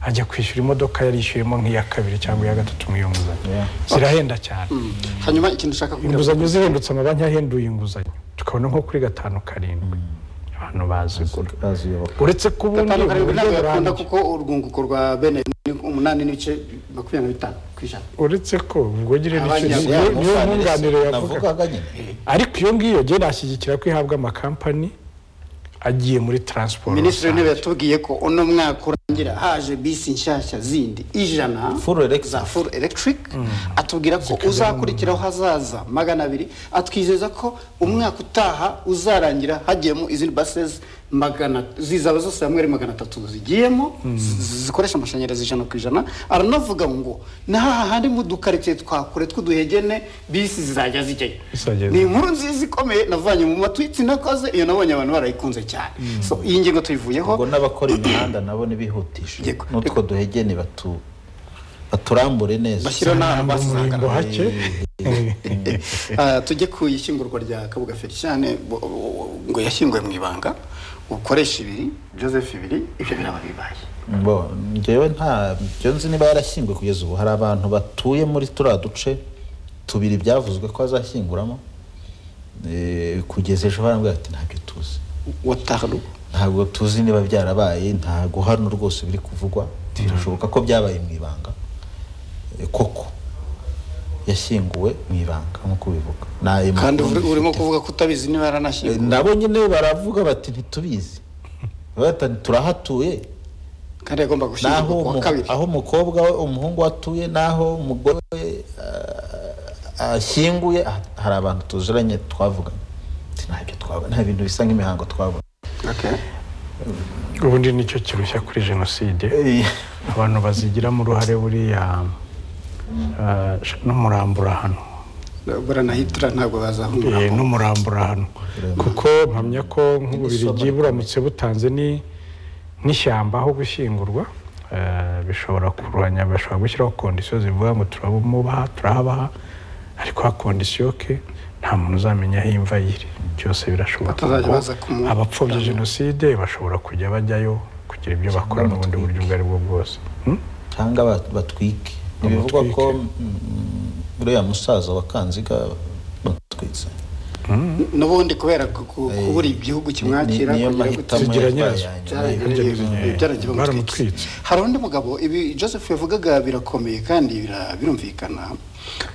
ajya kwishyura imodoka yari yishyuyemo nk'iya kabiri cyangwa iya gatatu mu iyo nguzanyo zirahenda cyane hanyuma ikintu ushaka kuvuga inguzanyo zihindutse amabanki yahinduye inguzanyo tukabona nko kuri gatanu karindwi abantu bazigura uretse ko ubundi gatanu karindwi ntabwo yakunda burambye. kuko urwunguko rwa bene ni umunani n'ibice makumyabiri na bitanu ku ijana uretse ko ubwogere Abandi niyo ntabwo niyo nkunganire yavuga navugaga nyine ariko iyo ngiyo ngewe nashyigikira ko ihabwa amakampani agiye muri taransiporo minisitiri w'intebe yatubwiye ko uno mwaka urangira haje bisi nshyashya zindi ijana Full electric. za full electric atubwira ko uzakurikiraho hazaza magana abiri atwizeza ko umwaka utaha uzarangira hagiyemo izindi bases magana zizaba zose hamwe ari magana atatu zigiyemo zi- zikoresha amashanyarazi ijana ku ijana aranavuga ngo n'aha handi mu dukaritsiye twa kure tw'uduhegene bisi zizajya zijyayo Zizajya ni inkuru nziza ikomeye navanye mu matwitsi nakoze iyo nabonye abantu barayikunda cyane so iyi ngingo tuyivuyeho ubwo n'abakora imihanda nabo ntibihutishe Yego. n'utwo duhegene batu baturambure neza bashyiraho n'ahantu umurimbo basangana hake Ah, tujye ku ishyingurwa rya kabuga feliciyane bo- bo- ngo yashyinguwe mu ibanga ukoresha ibiri joseph ibiri ibyo biraba bibaye Bo, njyewe nta byo nzi niba yarashyinguwe kugeza ubu hari abantu batuye muri turiya duce tubiri byavuzwe ko azashyinguramo Eh, kugeza ejo barambwira ati ntabyo tuzi wataharubu ntabwo tuzi niba byarabaye ntabwo hano rwose biri kuvugwa birashoboka ko byabaye mu ibanga Eh, koko yashyinguwe mu ibanga nk'uko ubivuga Ni ayo kandi makuru uri- urimo mbifite. kuvuga ko utabizi niba Eh, yaranashyinguwe nabo nyine baravuga bati ntitubizi bata turahatuye kandi yagomba gushyingurwa naho ku wa umu- kabiri aho umukobwa we umuhungu we atuye naho umugore we ah, ashyinguye ah, hari abantu tuziranye twavuganye Ati, ntabyo twabona nta bintu bisa nk'imihango twabona Okay. ubundi nicyo kirushya kuri jenoside Eh, abantu bazigiramo uruhare buriya ah, n'umurambura hano buranahitira ntabwo bazahungura Eh, n'umurambura hano kuko mpamya ko nk'ububirigi buramutse butanze ni n'ishyamba aho gushyingurwa eh, bishobora kuruhanya bashobora gushyiraho kondisiyo zivuga ngo turamubaha turahabaha ariko ha kondisiyo ke nta muntu uzamenya aho imva yiri byose birashoboka Batazajya kuko baza kumu- abapfobya jenoside bashobora kujya bajyayo kugira ibyo bakora n'ubundi buryo ubwo ari bwo bwose Hmm? cyangwa ba- batwike ntibivugwa ko mm, uriya musaza wa kanziga batwitse n'ubundi kubera ku- ku- Eh, kubura igihugu kimwakira ni- niyo kongera mahitamo gutsindira Zigira yatwaye nyirazo. aya nyuma Byaragiye Ibyo biba- bizanye- byaragiye bamutwika. baramutwitse. hari undi mugabo ibi joseph yavugaga birakomeye kandi bira- birumvikana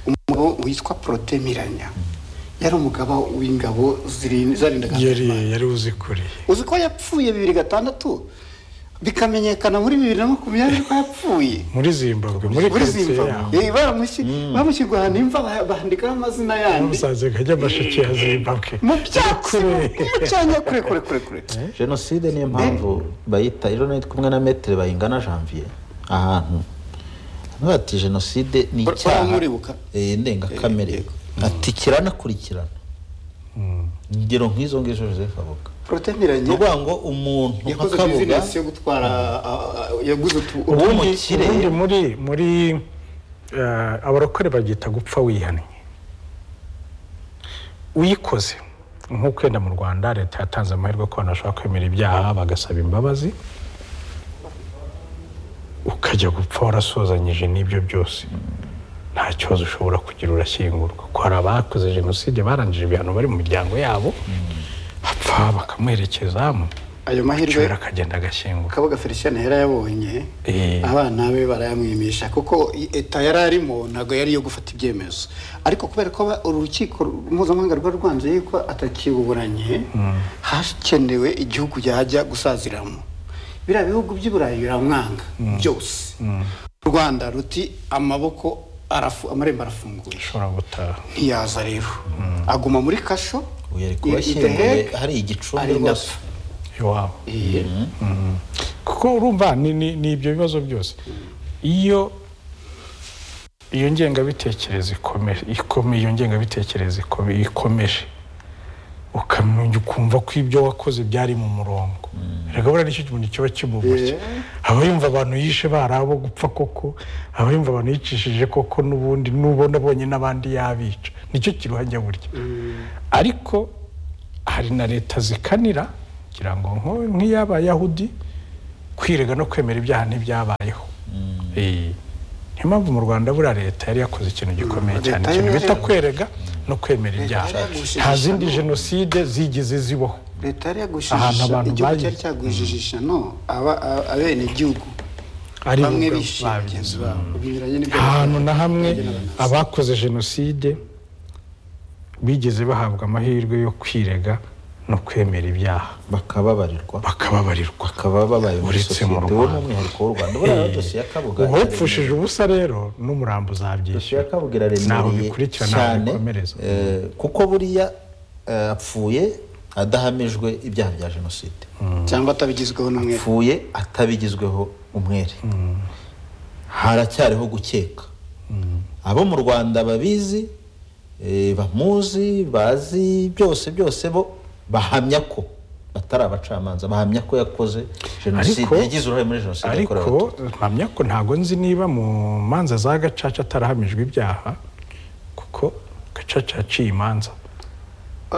umugabo witwa protemiranya yari umugabo w'ingabo zirin- zarindaga yari yari uzikuriye uzi ko yapfuye bibiri gatandatu bikamenyekana muri bibiri na makumyabiri ko yapfuye muri zimbabwe muri muri karitsiye yaho zimbabwe Eh, baramushyi- bamushyirwa ahantu imva ba- bandikaho amazina yandi musaze kajya amasheke ya zimbabwe mu byatsi Kure. mu cyanya kure kure kure kure jenoside niyo mpamvu bayita rero nari kumwe na metero bayingana janvier ahantu hano bati jenoside ni Ba- icyaha baramuribuka? eh, ndengakamere yego. ati kiranakurikirana ingero nk'izo ngizo joseph avuga ni protemiranya ukuvuga ngo umuntu yakoze nk'akabuga bizinesi yo gutwara ah, ah, yaguze utu- Ubu- utu- Umukire. ubundi muri muri eh, abarokore baryita gupfa wihannye uyikoze nk'uko wenda mu rwanda leta yatanze amahirwe ko abantu bashobora kwemera ibyaha bagasaba imbabazi ukajya gupfa warasozanyije n'ibyo byose nta kibazo ushobora kugira urashyingurwa ko hari abakoze jenoside barangije ibihano bari mu miryango yabo apfa bakamuherekezamo ayo mahirwe cyera akagenda agashyingurwa kabuga felicien yari yabonye Eh. abana be barayamwimisha kuko i- eta yari arimo ntabwo yari iyo gufata ibyemezo ariko kubera ko ba- urukiko mpuzamahanga rwari rwanze yuko atakiburanye hakenewe igihugu yajya gusaziramo biriya bihugu by'i burayi biramwanga byose u rwanda ruti amaboko arafu, amarembo arafunguye ushobora gutaha ntiyaza rero aguma muri kasho ubu yari i- i The kubashyinguye Hague, hari igicumbi arinda rwose apfa. iwabo Eh, kuko urumva ni, ni, ni ibyo bibazo byose iyo iyo ngengabitekerezo ikomeje ikomeye iyo ngengabitekerezo ikome- ikomeje ukamenya ukumva ko ibyo wakoze byari mu murongo erega buriya nicyo kintu kiba kimuboshye aba yumva abantu yishe bari abo gupfa koko aba yumva abantu yicishije koko n'ubundi n'ubona abonye n'abandi yabica nicyo kiruhanya burya ariko hari na leta zikanira kugira ngo nko- nk'iy'abayahudi kwirega no kwemera ibyaha ntibyabayeho Eh, niyo mpamvu mu rwanda buriya leta yari yakoze ikintu gikomeye cyane Leta ikintu yari bita yaraguze- kwerega no kwemera Leta ibyaha yari yaraguze nta zindi igishano. jenoside zigeze zibaho leta yari Ahantu yagujijisha abantu igihugu bagiye. cyari cyagujijisha no abenegihugu ari bo bamwe ubwabo bishe babizi bagenzi babo binyuranye n'ibyo ahantu na hamwe bagenzi babo. abakoze jenoside bigeze bahabwa amahirwe yo kwirega no kwemera ibyaha bakababarirwa bakababarirwa bakaba babaye muri Uretse mu Rwanda. sosiyete we n'umwihariko w'u rwanda buriya dosiye ya kabuga uwapfushije ubusa rero n'umurambo dosiye uzabyishyura ya kabuga Ntaho iraremereye bikurikirana, ntaho cyane bikomereza. eh, kuko buriya eh, apfuye adahamijwe ibyaha bya jenoside cyangwa atabigizweho n'umwe apfuye atabigizweho umwere haracyariho gukeka abo mu rwanda babizi eh, bamuzi bazi byose byose bo bahamya ko batari abacamanza bahamya ko yakoze jenoside Ariko- yagize uruhare muri jenoside yakorewe ariko abatutsi. mpamya ko ntabwo nzi niba mu manza za gacaca atarahamijwe ibyaha kuko gacaca yaciye imanza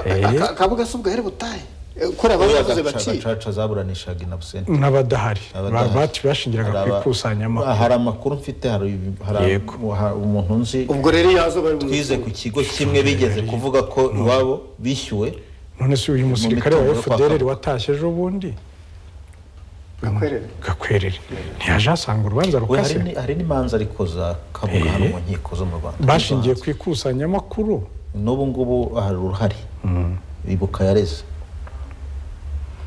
Eh. akabuga si ubwo yari butahe Eh, kuri aba Buriya yavuze gacaca- baciye gacaca zaburanishaga inabusenti n'abadahari Abadahari. Ba- bashingiraga ku Hari aba- ikusanyamakuru hari amakuru mfite hari ibi- hari Yego. hari umuntu nzi ubwo rero iyo yaza bari mu twize ku kigo kimwe bigeze kuvuga ko iwabo bishyuwe none se uyu musirikare wa mitungo yo kwa fdr Kabuga. watashye ejo bundi gakwerere gakwerere ntiyaje asanga urubanza we hari rukase ni- hari n'imanza ariko za kabuga hano Eh. mu nkiko zo mu rwanda bashingiye ku ikusanyamakuru n'ubu ngubu hari uruhare ibuka yareze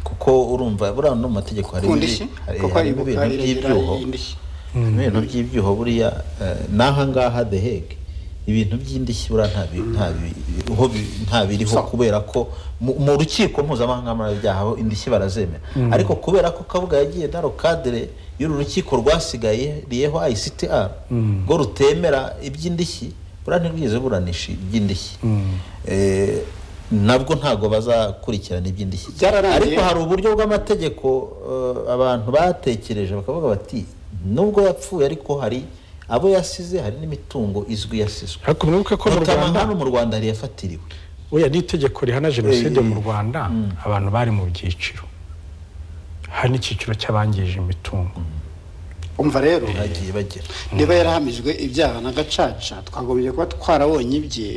kuko urumva buriya no mu mategeko hari ku ibi- ndishyi hari- kuko hari ibuka ibintu iregera by'ibyuho indishyi ibintu by'ibyuho buriya eh, n'aha ngaha the hege ibintu by'indishyi buriya nta bi- nta bi- ho bi- nta biriho So. kubera ko mu mu rukiko mpuzamahanga mpanabyaha ho indishyi barazemera ariko kubera ko kabuga yagiye na rokadire y'uru rukiko rwasigaye riyeho ICTR ngo rutemera iby'indishyi buriya ntirwigeze buranisha iby'indishyi Eh, nabwo ntabwo bazakurikirana iby'indishyi Byararangiye. ariko hari uburyo bw'amategeko eh, abantu batekereje bakavuga bati nubwo yapfuye ariko hari abo yasize hari n'imitungo izwi yasizwe ariko mwibuke ko mu notama rwanda hano mu rwanda hari yafatiriwe oya n'itegeko rihana jenoside Eh, mu rwanda abantu bari mu byiciro hari n'icyiciro cy'abangije imitungo umva rero bagiye bagera niba yarahamijwe ibyaha na gacaca twagombye kuba twarabonye ibye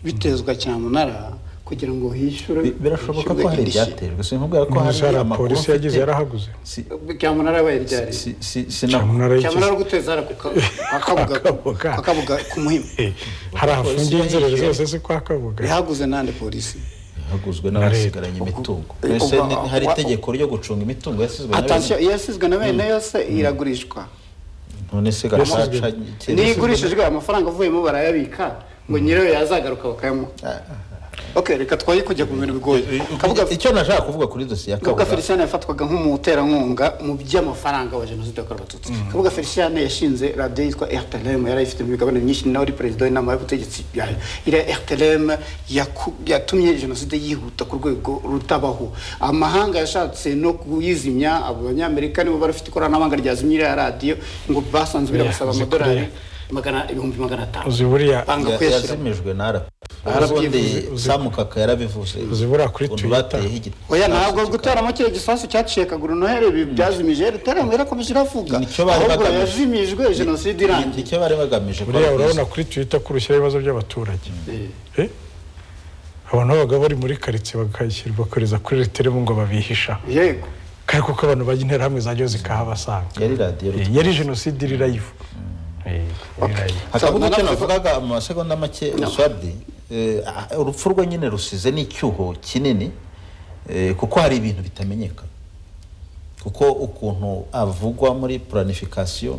bitezwa cyamunara kugira ngo hishyure Bi- birashoboka hishyurwe ko hari indishyi. ibyatejwe sinkubwira ko hari n'izara amakuru polisi yagize mfite. yarahaguze Si- cyamunara yabaye ryari si- si- sinakora cyamunara cyamunara y'ikizi ari guteza hara ku ka- kwa Kabuga- Kabuga. kwa kabuga ku muhima Eh, hari ahafungiye Polisi inzerere yayishe. zose si kwa kabuga rihaguze n'andi polisi haguzwe leta. n'abasigaranye imitungo Ubwo- mbese ubwo- ni- hari ubwo- itegeko ryo gucunga imitungo yasizwe na atashye bene- iyo yasizwe na bene yose iragurishwa none se gacaca niyo igurishijwe amafaranga avuyemo barayabika ngo nyirayo yazagaruka bakayamuha ok reka twaye kujya ku bintu bigoye kabuga icyo nashaka kuvuga kuri dosiye ya Kabuga kabuga Feliciane yafatwaga nk'umuterankunga mu by'amafaranga wa jenoside yakorewe abatutsi Kabuga Feliciane yashinze radiyo yitwa RTLM yari ifite imigabane myinshi nawe ari perezida w'inama y'ubutegetsi yayo iriya RTLM yaku- yatumye jenoside yihuta ku rwego rutabaho amahanga yashatse no kuyizimya abo banyamerika nibo bari bafite ikoranabuhanga ryazimya iriya radiyo ngo basanzwe birabasaba Yavuze kuri- amadolari magana ibihumbi magana atanu uzi buriya banga Ya- kuyashyira yazimijwe na rp Yarabyivuze, ubundi uzi- samukaka yarabivuze uzibura kuri Ukuntu Twitter. bateyeho igiti oya ntabwo guteramo kiriya gisasu cyaciye kaguru noheli ibi byazimije RTLM irakomeje iravuga Nicyo bari ahubwo bagamije. yazimijwe jenoside irangiye nicyo bari bagamije ko buriya ari urabona kuri twita ko rushyiraho ibibazo by'abaturage Eh? abantu babaga bari muri karitsiye bakayishyira bakoreza kuri reteremu ngo babihisha yego kandi kuko abantu bajya interahamwe zajyaho zikahabasanga byiza. yari radiyo Eh, yari jenoside iri live Eh, iri live. hakavuga icyo Nanavuze ko- navugaga mu masegonda make uswadi urupfu rwe nyine rusize n'icyuho kinini eh, kuko hari ibintu bitamenyekana kuko ukuntu avugwa muri puranifikasiyo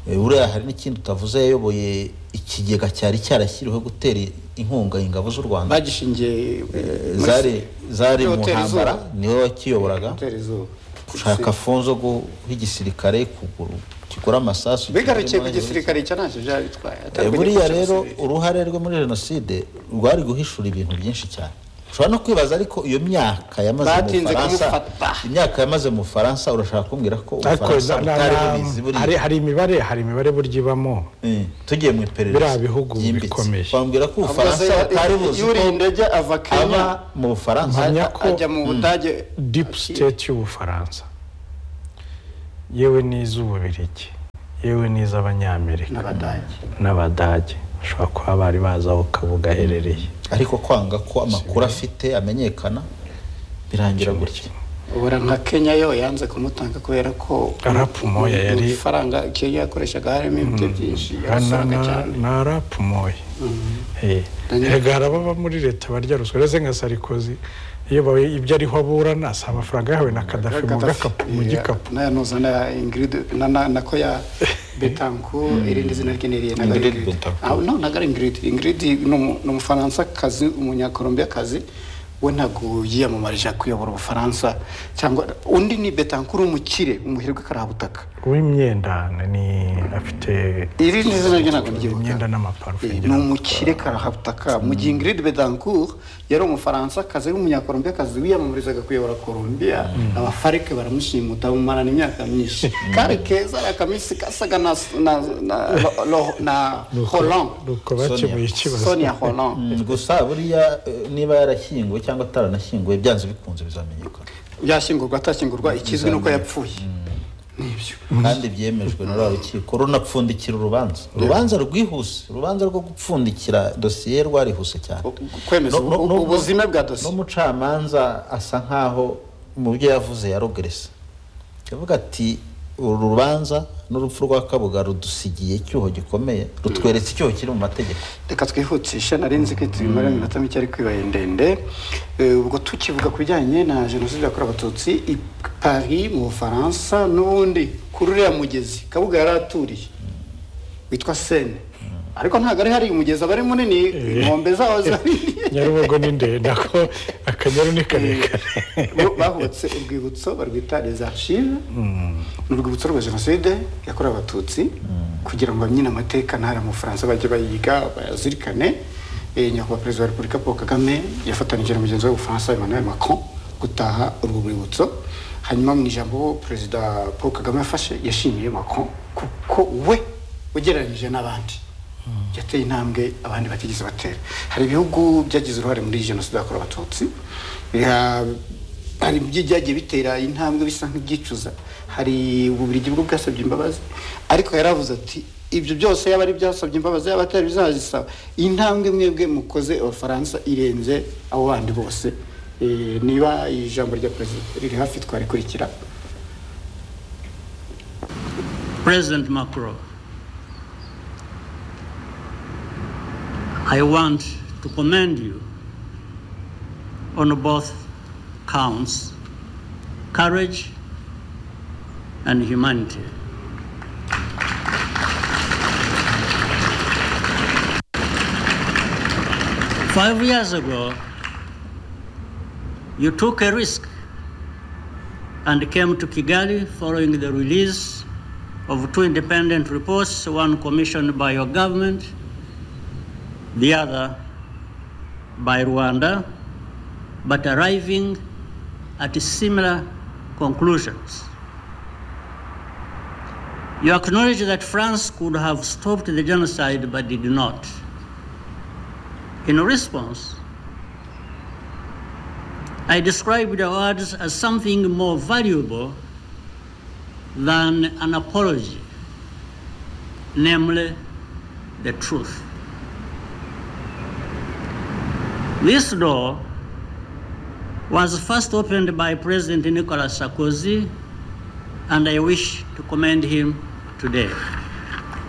eh, buriya hari n'ikindi utavuze yayoboye ikigega cyari cyarashyiriweho gutera inkunga ingabo z'u rwanda bagishingiye Eh, eh, muri- zari zari mu Hoteli ntambara Izuba. niwe wakiyoboraga Hoteli Izuba. gushaka funzo gu- w'igisirikare kugura kigura amasasu bigarukiye ku gisirikare icyo ntacyo byaba bitwaye Eh, atari ku buriya gikorwa rero cyose. uruhare rwe muri jenoside rwari guhishura ibintu byinshi cyane ushobora no kwibaza ariko iyo myaka yamaze mu Batinze Faransa kumufata. imyaka yamaze mu Faransa urashaka kumbwira ko ariko Ubufaransa na- na- butari na- bubizi buriya hari- hari imibare hari imibare burya ibamo Eh, tugiye mu iperereza Biriya bihugu ryimbitse. bikomeye. bambwira ko Ahubwo Ubufaransa se- butari buzi yuriye ko indege ava aba kenya mu Bufaransa Mpamya ko- ajya mu budage deep state y'ubufaransa yewe n'iz'ububiligi yewe n'iz'abanyamerika n'abadage n'abadage bashobora kuba bari bazi aho kabuga aherereye ariko kwanga ko amakuru afite amenyekana birangira gutya ubura nka kenya yo yanze kumutanga kubera ko Arapumoya yari- ifaranga kenya yakoreshaga harimo ibyo byinshi Na- yarasanga na- cyane na arapumoye Daniel. hega hari ababa muri leta barya ruswa uretse nka sarikozi iyo bawe ibyo ariho aburana si amafaranga yahawe na kadafi mu gakapu mu gikapu nayanuza na ingrid na- na- nako ya betanku irindi zina rye niriye naga Ingrid ingrid Betancourt. Ah, no naga ari ingrid ingrid ni umu- ni umufaransa kazi umunyakolombia kazi we ntabwo yiyamamarije kuyobora ubufaransa cyangwa undi ni betankuru umukire umuherwe karabutaka uw'imyenda ni afite irindi zina rye ntabwo ndyibuka imyenda n'amaparufe Eh, ni ngira ngo. umukire karahabutaka mu gihe ingrid bedancourt yari umufaransa kazi ari umunyakolombia kazi wiyamamarizaga kuyobora colombia abafarike baramushima utamumarana imyaka myinshi kari keza ari akamisi kasaga na, na, na, lo- lo- na Nuko- hollande nuko bakemuye ikibazo sonia hollande Mm, gusa buriya eh, niba yarashyinguwe cyangwa ataranashyinguwe byanze bikunze bizamenyekana yashyingurwa atashyingurwa ikizwi ni uko yapfuye nibyo kandi byemejwe na ruriya rukiko runapfundikira urubanza urubanza rwihuse urubanza rwo gupfundikira dosiye rwarihuse cyane U- kwemeza No- no- ubu- no- ubuzime bwa dosiye n'umucamanza asa nk'aho mu byo yavuze yarogeresa yavuga ati uru rubanza n'urupfu rwa kabuga rudusigiye icyuho gikomeye rutweretse icyuho kiri mu mategeko reka twihutishe nari nzi ko tubimara iminota mike ariko ibaye ndende Eh, ubwo tukivuga ku bijyanye na jenoside yakorewe abatutsi i paris mu bufaransa n'ubundi kuri uriya mugezi kabuga yari aturiye witwa sene ariko ntabwo ari hari umugezi aba ari munini inkombe zawo ziba ari nini. nyarubago ni ndende ako akanyaru ni karekare Bo bahutse urwibutso barwita les archives ni urwibutso rwa jenoside yakorewe abatutsi kugira ngo bamenye amateka ntari mu bufaransa bajye bayiga bayazirikane Eh, nyakubahwa perezida wa repubulika paul kagame yafatanije na mugenzi we w'ubufaransa emmanuel macron gutaha urwo rwibutso hanyuma mu ijambo perezida paul kagame yafashe yashimiye macron kuko we ugereranyije n'abandi yateye intambwe abandi batigeze batera hari ibihugu byagize uruhare muri jenoside yakorewe abatutsi Ya- hari ibyagiye bitera intambwe bisa nk'ibyicuza hari uburiri bwo bwasabye imbabazi ariko yaravuze ati ibyo byose yaba ari byasabye imbabazi yaba atari bizazisaba intambwe mwebwe mukoze abafaransa irenze abo bandi bose Eh, niba ijambo rya perezida riri hafi twarikurikira President Macron, I want to commend you on both counts courage and humanity. Five years ago, you took a risk and came to Kigali following the release of two independent reports, one commissioned by your government, the other by Rwanda, but arriving at similar conclusions. You acknowledge that France could have stopped the genocide but did not. In response, I described the words as something more valuable than an apology, namely the truth. This door was first opened by President Nicolas Sarkozy, and I wish to commend him today.